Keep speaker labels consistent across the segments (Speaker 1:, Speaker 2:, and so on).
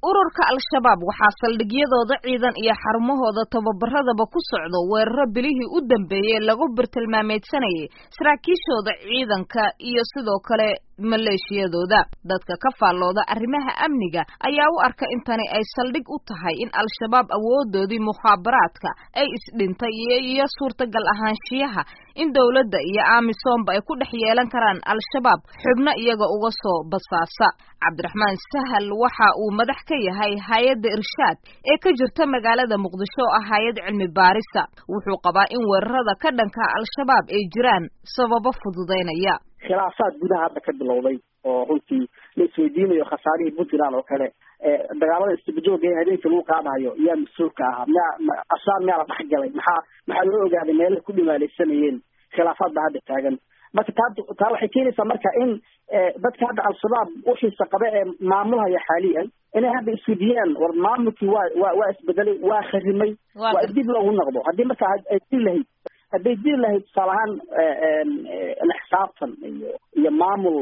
Speaker 1: ururka al-shabaab waxaa saldhigyadooda ciidan iyo xarumahooda tababaradaba ku socdo weeraro bilihii u dambeeyey lagu birtilmaameedsanayay saraakiishooda ciidanka iyo sidoo kale maleeshiyadooda dadka ka faallooda arrimaha amniga ayaa u arka in tani ay saldhig u tahay in al-shabaab awoodoodii mukhaabaraadka ay isdhintay iyo suurtagal ahaanshiyaha in dowladda iyo amisoomba ay ku dhex yeelan karaan al-shabaab xubno iyaga uga soo basaasa cabdiraxmaan sahal waxa uu madax ka yahay hay-adda irshaad ee ka jirta magaalada muqdisho oo ah hay-ad cilmi baarisa wuxuu qabaa in weerarada ka dhanka al-shabaab ay jiraan sababo fududaynaya
Speaker 2: khilaafaad gudaha hadda ka bilowday oo runtii la isweydiinayo khasaarihii puntland oo kale dagaalada istibajooga ee habeenkii lagu qaadayo yaa mas-uulka ahaa miyaa ashaar miyaa la dhexgalay maxaa maxaa loo ogaaday meelaha ku dhimaalaysanayeen khilaafaad baa hadda taagan marka taa taa waxay keenaysaa marka in dadka hadda al-shabaab uxiisa qabe ee maamulhaya xaaliyan inay hadda iswediyaan war maamulkii waa waa waa isbedelay waa kharimay waa dib loogu noqdo haddii marka ay diri lahayd hadday diri lahayd tusaale ahaan la xisaabtan iyo iyo maamul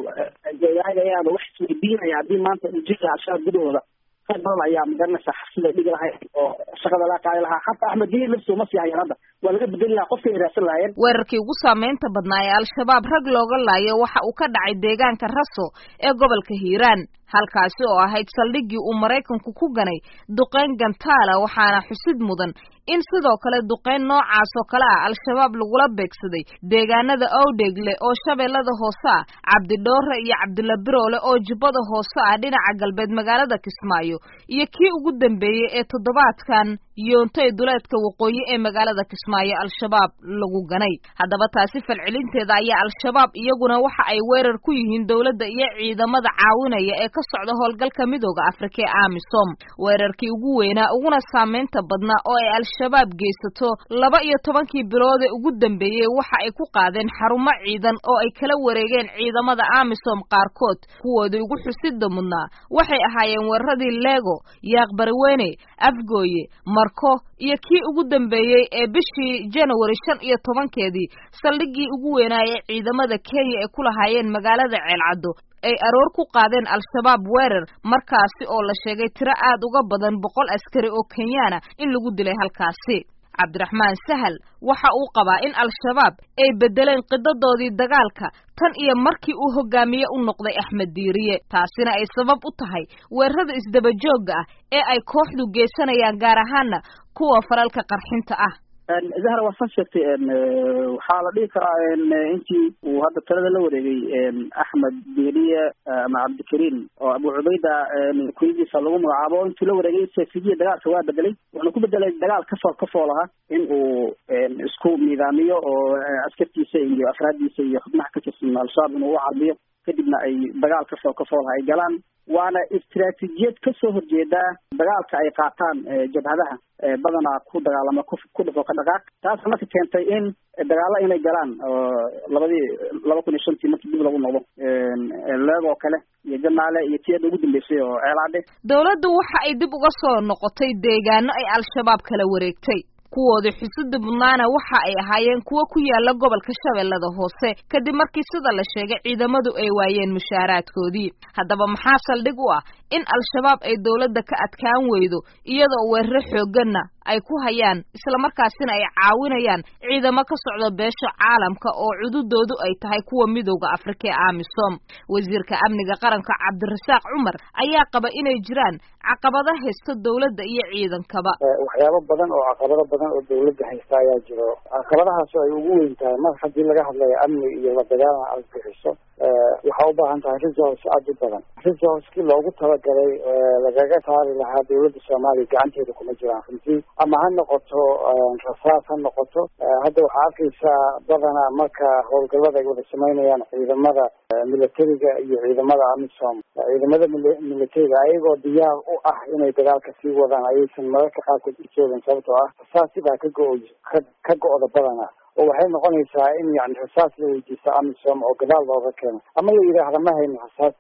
Speaker 2: ayaaba wax isweydiinaya haddii maanta uu jiri lahaa al-shabaab gudahooda rag badan ayaa magaranaysa xabsida dhigi lahay oo shaqada laga qaadi lahaa xataa axmed diin lafsi uma sii hayaan hadda waa laga bedeli lahaa qofkay raadsan lahaayeen
Speaker 1: weerarkii ugu saameynta badnaa ee al-shabaab rag looga laayo waxa uu ka dhacay deegaanka raso ee gobolka hiiraan halkaasi oo ahayd saldhiggii uu maraykanku ku ganay duqeyn gantaala waxaana xusid mudan in sidoo kale duqeyn noocaas oo kale ah al-shabaab lagula beegsaday deegaanada owdhegle oo shabeellada hoose ah cabdidhoore iyo cabdilla biroole oo jubbada hoose ah dhinaca galbeed magaalada kismaayo iyo kii ugu dambeeyey ee toddobaadkan yoontay duleedka waqooyi ee magaalada kismaayo al-shabaab lagu ganay haddaba taasi falcelinteeda ayaa al-shabaab iyaguna waxa ay weerar ku yihiin dowladda iyo ciidamada caawinaya ee ka socda howlgalka midooda afrika ee amisom weerarkii ugu weynaa uguna saameynta badnaa oo ay al-shabaab geysato laba iyo tobankii bilood ee ugu dambeeyey waxa ay ku qaadeen xarumo ciidan oo ay kala wareegeen ciidamada amisom qaarkood kuwoodii ugu xusida mudnaa waxay ahaayeen weeraradii lego yaaqbariweyne afgooye marko iyo kii ugu dambeeyey ee bishii janawari shan iyo tobankeedii saldhiggii ugu weynaaye ciidamada kenya ay ku lahaayeen magaalada ceelcaddo ay aroor ku qaadeen al-shabaab weerar markaasi oo la sheegay tiro aad uga badan boqol askari oo kenyaana in lagu dilay halkaasi cabdiraxmaan sahal waxa uu qabaa in al-shabaab ay beddeleen qidadoodii dagaalka tan iyo markii uu hogaamiye u noqday axmed diiriye taasina ay sabab u tahay weerarada isdabajoogga ah ee ay kooxdu geysanayaan gaar ahaana kuwa falalka qarxinta ah
Speaker 2: zahra waa san sheegtay waxaa la dhihi karaa intii uu hadda talada la wareegay axmed diiriye ama cabdikariim oo abu cubayda kuyadiisa lagu magacaabo intuu la wareegay safidiya dagaalka waa bedelay wuxuuna ku bedelay dagaal kasoo kafool aha in uu isku nidaamiyo oo askartiisa iyo afraaddiisa iyo xubnaha ka tirsan al-shabaab inuu u carbiyo kadibna ay dagaal kasoo kafoolaha ay galaan waana istiraatiijiyad kasoo horjeedaa dagaalka ay qaataan jabhadaha badanaa ku dagaalama ku dhufo ka dhaqaaq taasa marka keentay in dagaalo inay galaan labadii laba kun iyo shantii markii dib lagu noqdo leegoo kale iyo janaale iyo tii hadda ugu dambeysay oo ceelaadhe
Speaker 1: dowladdu waxa ay dib uga soo noqotay deegaano ay al-shabaab kala wareegtay kuwoodii xusida mudnaana waxa ay ahaayeen kuwo ku yaala gobolka shabeellada hoose kadib markii sida la sheegay ciidamadu ay waayeen mushaaraadkoodii haddaba maxaa saldhig u ah in al-shabaab ay dowladda ka adkaan weydo iyadoo weeraro xoogganna ay ku hayaan islamarkaasina ay caawinayaan ciidamo ka socda beesha caalamka oo cududoodu ay tahay kuwa midowda afrika ee amisom wasiirka amniga qaranka cabdirasaaq cumar ayaa qaba inay jiraan caqabado haysta dowladda iyo ciidankaba
Speaker 3: waxyaabo badan oo caqabado badan oo dowladda haysta ayaa jiro caqabadahaas ay ugu weyn tahay mar haddii laga hadlayo amni iyo la dagaalan aad bixiso waxaa u baahan tahay resource aada u badan resourcekii loogu talagalay lagaga saari lahaa dowladda soomaaliya gacanteeda kuma jiraan runtii ama ha noqoto rasaas ha noqoto hadda waxaa arkaysaa badanaa marka howlgallada ay wada sameynayaan ciidamada militariga iyo ciidamada amisom ciidamada militariga ayagoo diyaar u ah inay dagaalka sii wadaan ayaysan mararka qaarkood u joogin sababtoo ah rasaasi baa ka go- ka go-da badanaa oo waxay noqonaysaa in yani rasaas la weydiisto amisom oo gadaal looga keeno ama la yidhaahda ma hayno rasaasi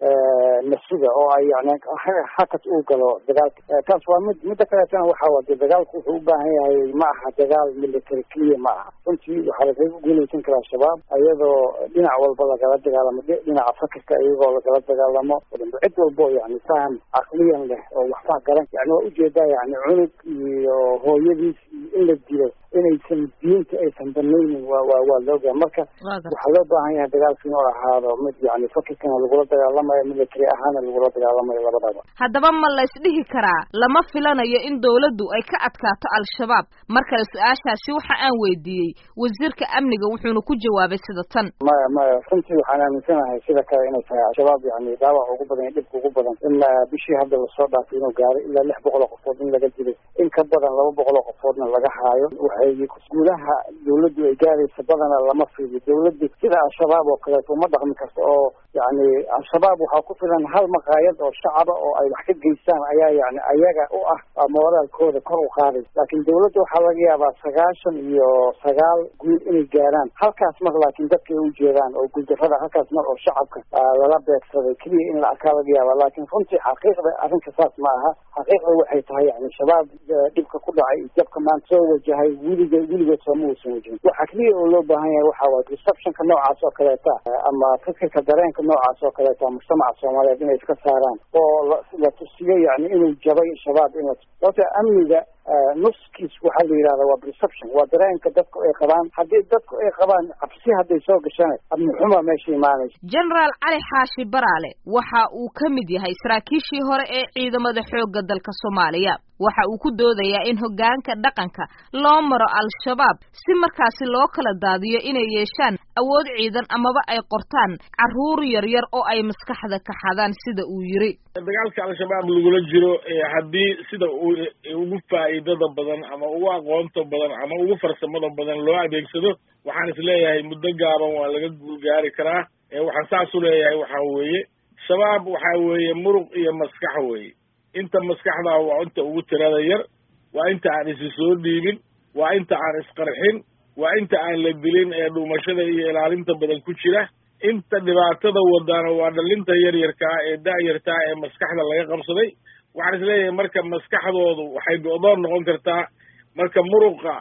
Speaker 3: nafsida oo ay yani hakas uu galo dagaalka taas waa mid midda kaleetana waxa waa de dagaalku wuxuu u baahan yahay ma aha dagaal military clear ma aha runtii waxaa lagaga guuleysan karaa shabaab iyadoo dhinac walba lagala dagaalamo dhinaca fakirka iyagoo lagala dagaalamo cid walbo yani faham caqliyan leh oo waxbaa garan yani waa ujeedaa yani cunug iyo hooyadiis iyo in la dilo inaysan diinta aysan banaynin wa wa waa loogaha marka waxaa loo baahan yahay dagaalka inuu ahaado mid yani fakirkana lagula dagaalamayo military ahaana lagula dagaalamayo labadaba
Speaker 1: haddaba ma la isdhihi karaa lama filanayo in dawladdu ay ka adkaato al-shabaab mar kale su-aashaasi waxa aan weydiiyey wasiirka amniga wuxuuna ku jawaabay sida tan
Speaker 3: maya maya runtii waxaan aaminsanahay sida kale inay tahay al-shabaab yani dhaawac ugu badan iyo dhibka ugu badan ilaa bishii hadda lasoo dhaafay inuu gaaray ilaa lix boqol oo qofood in laga dilay in ka badan laba boqol oo qofoodna laga haayo waxay guulaha dawladdu ay gaaraysa badana lama fiidiyo dawladdu sida al-shabaab oo kaleeto uma dhaqmi karto oo yani al-shabaab waxaa ku filan hal maqaayad oo shacaba oo ay wax ka geystaan ayaa yani ayaga u ah moraalkooda kor u qaaday laakiin dawladda waxaa laga yaabaa sagaashan iyo sagaal guul inay gaaraan halkaas mar laakiin dadka ay ujeedaan oo guuldarrada halkaas mar oo shacabka lala beegsaday keliya in la arkaa laga yaaba laakiin runtii xaqiiqda arrinka saas ma aha xaqiiqda waxay tahay yani shabaab dhibka ku dhacay iyo jabka maanta soo wajahay weliga weligood sooma uusan wajhin waxa keliya oo loo baahan yahay waxa waay receptionka noocaas oo kaleeta ama fikirka dareenka noocaas oo kaleeta mujtamaca soomaaliyeed inay iska saaraan oo la tusiyo yani inuu jabay shabaab in la sababta amniga nuskiis waxaa la yidhahda waa perception waa dareenka dadku ay qabaan haddii dadku ay qabaan cabsi hadday soo gashana amnixuma meesha imaanaysa
Speaker 1: generaal cali xaashi baraale waxa uu ka mid yahay saraakiishii hore ee ciidamada xoogga dalka soomaaliya waxa uu ku doodayaa in hoggaanka dhaqanka loo maro al-shabaab si markaasi loo kala daadiyo inay yeeshaan awood ciidan amaba ay qortaan carruur yaryar oo ay maskaxda ka xadaan sida uu yiri
Speaker 4: dagaalka al-shabaab lagula jiro haddii sida uu ugu faa'iidada badan ama ugu aqoonta badan ama ugu farsamada badan loo adeegsado waxaan is leeyahay muddo gaaban waa laga guulgaari karaa waxaan saas u leeyahay waxaa weeye shabaab waxaa weeye muruq iyo maskax weeye inta maskaxdaa waa inta ugu tirada yar waa inta aan isi soo dhiibin waa inta aan isqarxin waa inta aan la dilin ee dhumashada iyo ilaalinta badan ku jira inta dhibaatada wadaana waa dhalinta yaryarkaa ee da-yartaa ee maskaxda laga qabsaday waxaan is leeyahay marka maskaxdoodu waxay go-doon noqon kartaa marka muruqa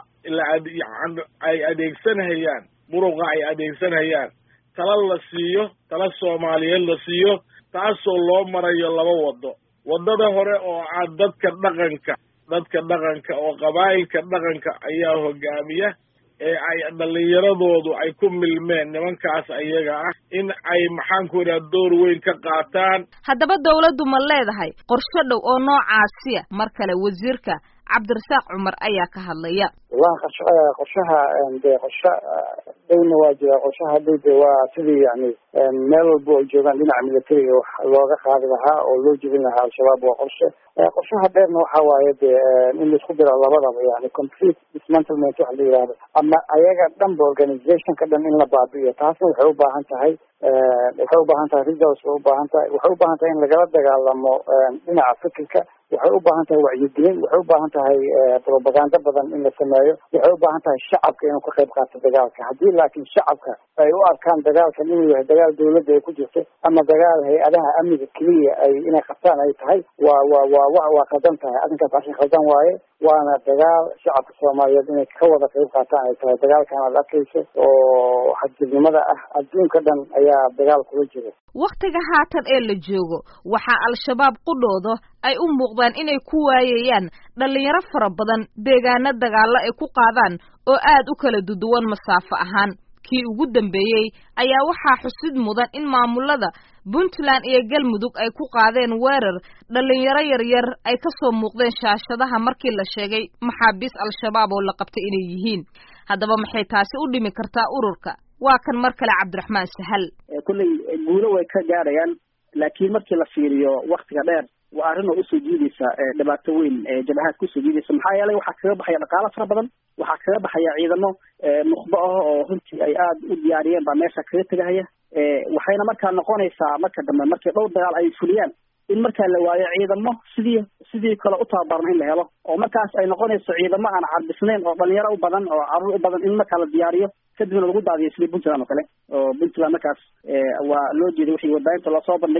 Speaker 4: ay adeegsanhayaan muruqa ay adeegsanhayaan tala la siiyo tala soomaaliyeed la siiyo taasoo loo marayo laba wado waddada hore oo ah dadka dhaqanka dadka dhaqanka oo qabaa'ilka dhaqanka ayaa hogaamiya ee ay dhallinyaradoodu ay ku milmeen nimankaas ayaga ah in ay maxaanku idhaha door weyn ka qaataan
Speaker 1: haddaba dawladdu ma leedahay qorsho dhow oo noocaasiya mar kale wasiirka cabdirasaaq cumar ayaa ka hadlaya
Speaker 3: wallahi qorsho qorshaha de qorsho dhowna waa jira qorshaha dhow de waa sidii yani meel walba ay joogaan dhinaca militariga wax looga qaadi lahaa oo loo jebin lahaa al-shabaab waa qorshe qorshaha dheerna waxa waaye de in laisku diro labadaba yani complete dismantlement waxa la yihahdo ama ayaga dhanba organizationka dhan in la baabi'iyo taasna waxay u baahan tahay waxay u baahan tahay resource way u baahan tahay waxay u baahan tahay in lagala dagaalamo dhinaca fikirka waxay u baahan tahay wacyigelin waxay u baahan tahay propaganda badan in la sameeyo waxay u baahan tahay shacabka inuu ka qayb qaato dagaalka haddii laakiin shacabka ay u arkaan dagaalkan inuu yahay dagaal dawladda ay ku jirto ama dagaal hay-adaha amniga keliya ay inay qabtaan ay tahay waa waa waa wa waa khaldan tahay arrinkaas arrin khaldan waaye waana dagaal shacabka soomaaliyeed inay ka wada qayb qaataan ay tahay dagaalkan aad arkayso oo xadgudnimada ah adduunka dhan ayaa dagaal kula jira
Speaker 1: wakhtiga haatan ee la joogo waxaa al-shabaab qudhooda ay u muuqdaan inay ku waayayaan dhallinyaro fara badan deegaano dagaallo ay ku qaadaan oo aad u kala duduwan masaafo ahaan kii ugu dambeeyey ayaa waxaa xusid mudan in maamulada puntland iyo galmudug ay ku qaadeen weerar dhallinyaro yaryar ay ka soo muuqdeen shaashadaha markii la sheegay maxaabiis al-shabaab oo la qabtay inay yihiin haddaba maxay taasi u dhimi kartaa ururka waa kan mar kale cabdiraxmaan sahal
Speaker 2: kulley guulo way ka gaarayaan laakiin markii la fiiriyo waktiga dheer waa arrin oo usoo jiidaysa dhibaato weyn jabahaad kusoo jiidaysa maxaa yeelay waxaa kaga baxaya dhaqaalo fara badan waxaa kaga baxaya ciidamo nukhbo ah oo runtii ay aada u diyaariyeen baa meesha kaga tegahaya waxayna markaa noqonaysaa marka dambe markii dhowr dagaal ay fuliyaan in markaa la waayo ciidamo sidii sidii kale u tababarna in la helo oo markaas ay noqonayso ciidamo aan carbisnayn oo dhalinyaro u badan oo carruur u badan in markaa la diyaariyo kadibna lagu daadiyo sidii puntland oo kale oo puntland markaas waa loo jeeday wixii warbaahinta loosoo bandhigay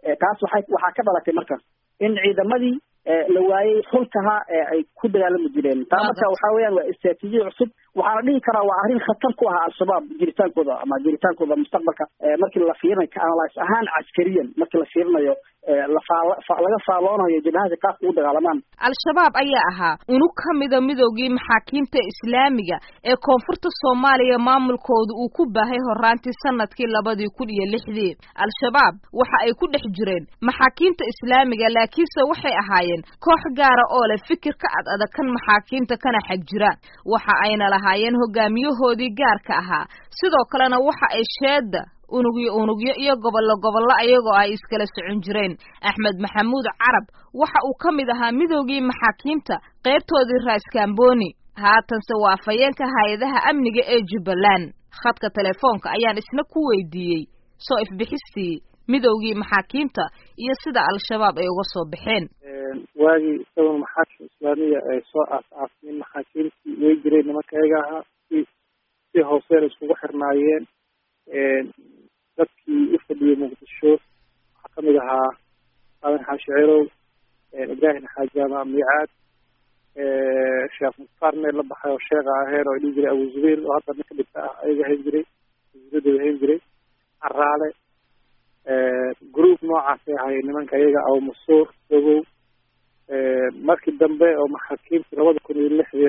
Speaker 2: taas waxay waxaa ka dhalatay marka in ciidamadii la waayey xulkaha ay ku dagaalami jireen taa marka waxa weeyaan waa istraatiijiya cusub waxaana dhihi karaa waa arrin khatar ku ah al-shabaab jiritaankooda ama jiritaankooda mustaqbalka markii la fiirinayo analyse ahaan caskariyan markii la fiirinayo laga faaloonayo jabahada qaabka u dagaalamaan
Speaker 1: al-shabaab ayaa ahaa unug ka mida midoogii maxaakiimta islaamiga ee koonfurta soomaaliya maamulkooda uu ku baahay horaantii sanadkii labadii kun iyo lixdii al-shabaab waxa ay ku dhex jireen maxaakiimta islaamiga laakiinse waxay ahaayeen koox gaara oo leh fikir ka ad adag kan maxaakiimta kana xag jira waxa ayna lahaayeen hogaamiyahoodii gaarka ahaa sidoo kalena waxa ay sheeda unugyo unugyo iyo gobollo gobollo ayagoo ay iskala socon jireen axmed maxamuud carab waxa uu ka mid ahaa midoogii maxaakiimta qaybtoodii raaskaamboni haatanse waa afhayeenka hay-adaha amniga ee jubbaland khadka telefoonka ayaan isna ku weydiiyey soo ifbixistii midowgii maxaakiimta iyo sida al-shabaab ay uga soo baxeen
Speaker 3: waagii isagoon maxaakim islaamiya ay soo aas-aasmin maxaakiimtii way jireen nimanka ayaga ahaa si si hooseen iskugu xirnaayeen dadkii u fadhiyey muqdisho waxaa kamid ahaa aadan xaashi cirow ibraahim xaajaama miicaad sheekh mukhtaar meel la baxay oo sheekha aheer oo dhihi jiray abu zubayr oo hadda ninka dhigta ah ayaga hayn jiray wasiiradooda hayn jiray caraale group noocaasay ahaayeen nimanka iyaga aw masuur dogow markii dambe oo maxaakiimtii labada kun iyo lixdii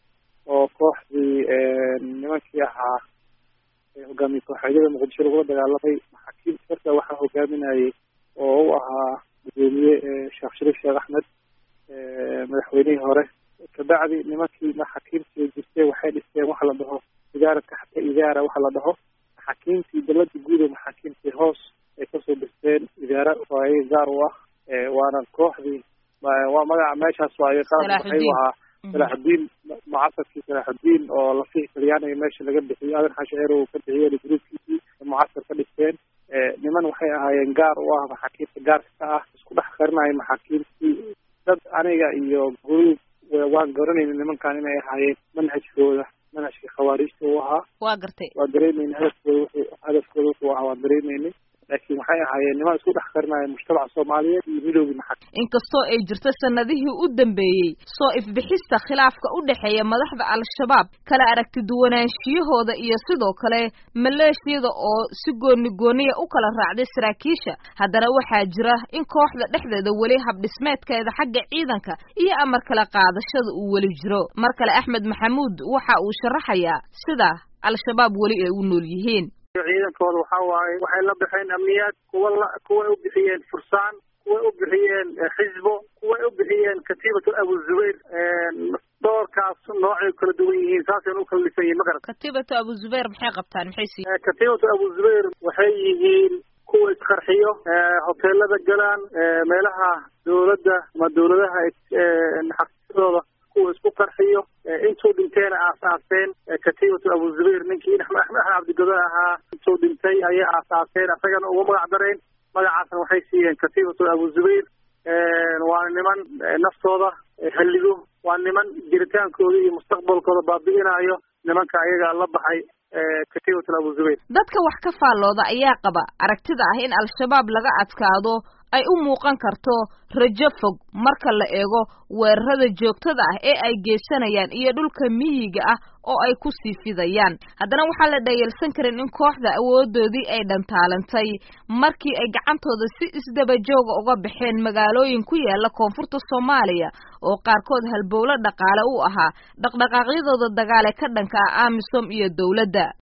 Speaker 3: oo kooxdii nimankii ahaa hogaamiye kooxeedyada muqdisho lagula dagaalamay maxaakiimta marka waxaa hogaaminayay oo u ahaa gudoomiye sheekh shariif sheekh axmed madaxweynihii hore kabacdi nimankii maxaakiimtii jirtay waxay dhisteen waxa la dhaho idaara taxta idaara waxa la dhaho maxaakiimtii dalada guud ee maxaakiimtii hoos ay kasoo dhisteen idaara oo ayaga gaar u ah waana kooxdii waa magaca meeshaas waaye qalab waxay ahaa salaaxudiin mucasarkii salaaxudiin oo lafihii talyaaniga meesha laga bixiyo adan xasheer uu ka bixiyeen gruubkiisii mucasar ka dhigteen niman waxay ahaayeen gaar u ah maxaakiimta gaarka ka ah isku dhex qarinayo maxaakiimtii dad aniga iyo gruub waan garanayna nimankan inay ahaayeen manhajkooda manhajkii khawaarijta uu ahaa
Speaker 1: waa gartay
Speaker 3: waa dareemayna hadafkooda wuxuu hadafkooda wuxuu ahaa waan dareemaynay laakiin waxay ahaayeen niman isku dhex qarinaya mujtamaca soomaaliyeed iyo midoogii maxaa
Speaker 1: inkastoo ay jirto sanadihii u dambeeyey soo ifbixista khilaafka u dhexeeya madaxda al-shabaab kala aragti duwanaanshiyahooda iyo sidoo kale maleeshiyada oo si gooni gooniya u kala raacday saraakiisha haddana waxaa jira in kooxda dhexdeeda weli habdhismeedkeeda xagga ciidanka iyo amar kala qaadashada uu weli jiro mar kale axmed maxamuud waxa uu sharaxayaa sida al-shabaab weli ay u nool yihiin
Speaker 3: ciidankooda waxa waaye waxay la baxeen amniyaad kuwa la kuway u bixiyeen fursaan kuway u bixiyeen xisbo kuway u bixiyeen katiibatu abu zubayr doorkaas noocay kala duwan yihiin saasayna u kala dhisan yihin magarat
Speaker 1: katiibatu abu zubayr maxay qabtaan maxay sii
Speaker 3: katiibatu abu zubayr waxay yihiin kuwa isqarxiyo hoteelada galaan meelaha dawladda ama dawladaha xafiisyadooda kuwa isku qarxiyo intuu dhinteena aas-aaseen katiibatu abu zubayr ninkii axmed axmed cabdigodo ahaa intuu dhintay ayay aas-aaseen isagana ugu magac dareen magacaasna waxay siiyeen katiibatu abu zubayr waa niman naftooda halligo waa niman jiritaankooda iyo mustaqbalkooda baabi'inayo nimanka ayaga la baxay katiibatu abu zubayr
Speaker 1: dadka wax ka faallooda ayaa qaba aragtida ah in al-shabaab laga adkaado ay u muuqan karto rajo fog marka la eego weerarada joogtada ah ee ay geysanayaan iyo dhulka miyiga ah oo ay ku sii fidayaan haddana waxaan la dhayalsan karin in kooxda awoodoodii ay dhantaalantay markii ay gacantooda si isdaba jooga uga baxeen magaalooyin ku yaala koonfurta soomaaliya oo qaarkood halbowlo dhaqaale u ahaa dhaqdhaqaaqyadooda dagaale ka dhanka ah amisom iyo dowladda